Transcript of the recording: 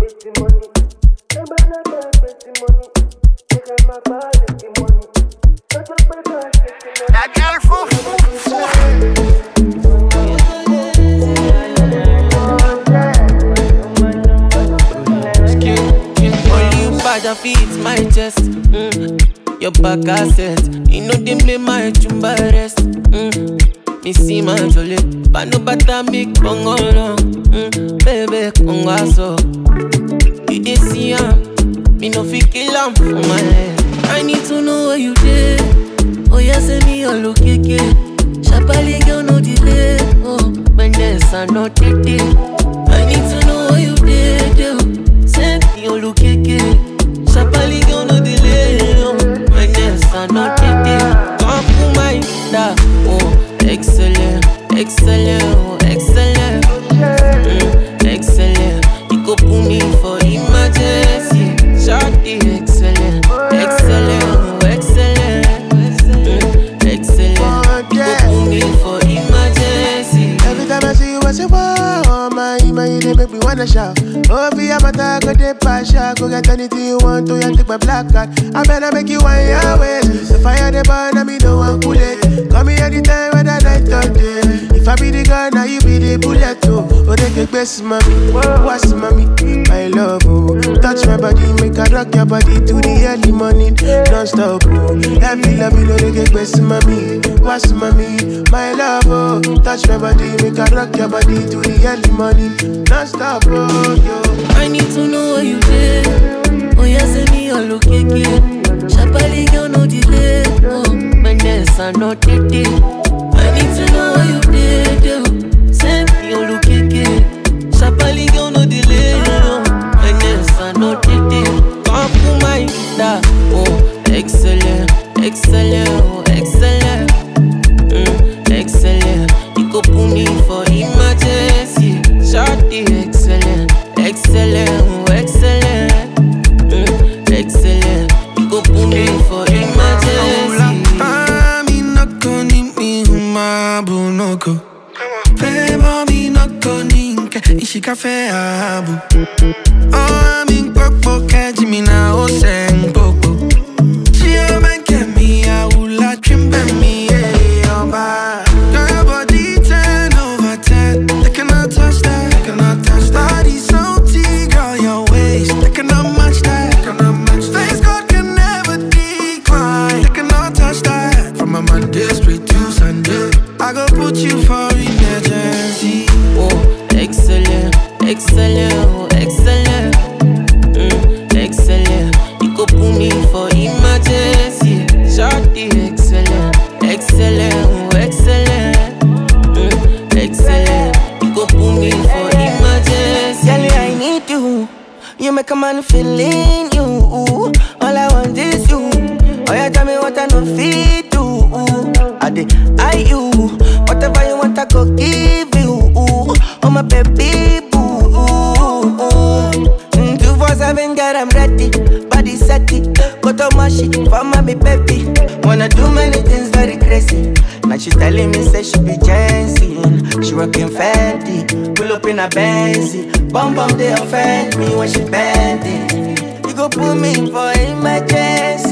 plenty money. Ebe na get plenty money. They got my body plenty money. That's what my God plenty money. That girl foof. Only you bad and fit my chest. Mm. Your back asset. You know they make my chumba rest. Mm. Me see my jolly. But no better me congo long. Mm. Baby congo so. You dey see am. Me no fit kill am for my head. I need to know where you dey. Oh yeah, send me your location. Shabali girl no delay. Oh, when there's a no day. I need to know where you dey. dey. Send me your location. Shabali girl no delay. Oh, when there's a no day. Come to my da. Oh, excellent, excellent, oh, excellent. Mm, excellent. You go put me for emergency. Shorty, excellent, excellent, oh, excellent. Mm, excellent. You go put me for emergency. Every time I see you, I say, wow, oh my, my, you dey make me wanna shout. Oh, be a matter, go dey passion, go get anything you want to, you take my black card. I better make you one your ways. The fire they burn, and me no one cool it. Call me anytime, whether night or day. If I be the gun, now you be the bullet, oh. Oh, they get best, mommy. What's mommy? My love, oh. Touch my body, make I rock your body to the early morning. Non-stop, oh. Every love, you know they get best, mommy. What's mommy? My love, oh. Touch my body, make I rock your body to the early morning. Non-stop, oh, yo. I need to know where you dey. Oh yeah, send me your location. Shabali girl no delay. Oh, when there's a no day. I need to know where you dey. dey. Send me your location. Shabali girl no delay. Oh, when there's a no day. Come to my da. Oh, excellent, excellent, oh, excellent. Mm, excellent. You go put me for emergency. Shorty, excellent, excellent, oh, excellent. Mm, excellent. You go put me for emergency. Mami noko ni mi humabu noko Febo mi noko ninke ishika fe abu Oh mi popo keji mi na oseng popo Chia menke mi aula trimbe mi eh oba Girl your body ten over ten They cannot touch that They cannot touch that Body so T girl your waist They cannot match that They cannot match that Face God can never decline They cannot touch that From a Monday straight to Sunday I go put you for emergency Oh, excellent, excellent, oh, excellent. Mm, excellent. You go put me for emergency. Shorty, excellent, excellent, oh, excellent. Mm, excellent. You go put me for emergency. Girl, I need you. You make a man feel in you. All I want is you. Oh, yeah, tell me what I know fit do. I did I you. Whatever you want, I go give you. Oh, my baby boo. Mm, Two four seven, girl, I'm ready. Body set it. Go to my shit for my baby. Wanna do many things very crazy. Now she telling me say she be Jensen. She working Fendi. Pull up in a Benzy. Bum bum they offend me when she bend it. You go put me for emergency.